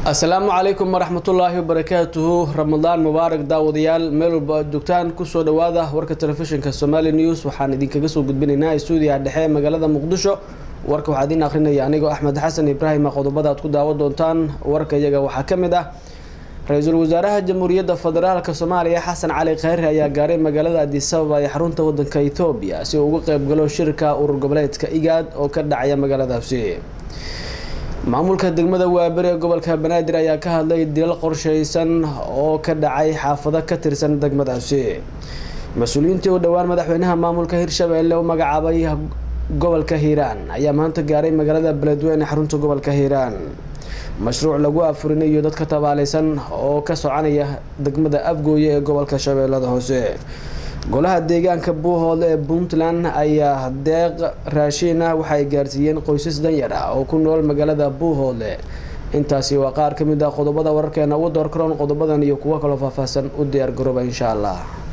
asalaamu calaykum waraxmatullaahi wabarakaatuhu ramadaan mubaarak daawadayaal meel walba aad joogtaan kusoo dhawaada warka telefishinka somali news waxaan idinkaga soo gudbinaynaa stuudiyaha dhexe ee magaalada muqdisho warka waxaa idiin akrinaya anigoo axmed xasan ibraahima qodobada aad ku daawan doontaan warka iyaga waxaa ka mid ah ra-iisul wasaaraha jamhuuriyadda federaalk soomaaliya xasan cali khayre ayaa gaaray magaalada adisababa ee xarunta wadanka etoobiya si uu uga qeybgalo shirka urur goboleedka igaad oo ka dhacaya magaaladaasi maamulka degmada waaberi ee gobolka banaadir ayaa ka hadlay dilal qorsheysan oo ka dhacay xaafado ka tirsan degmadaasi mas-uuliyiintii u dhowaan madaxweynaha maamulka hirshabeelle u magacaabay gobolka hiiraan ayaa maanta gaaray magaalada beledweyne ee xarunta gobolka hiiraan mashruuc lagu afurinayo dadka tabaaleysan oo ka soconaya degmada afgooye ee gobolka shabeellada hoose golaha deegaanka buuhoodle ee puntland ayaa deeq raashiin ah waxaay gaarsiiyeen qoysas danyar ah oo ku nool magaalada buuhoodle intaasi waa qaar ka mid ah qodobada wararkeena ugu door karoon qodobadan iyo kuwo kaloo faahfaahsan u diyaar garooba insha allah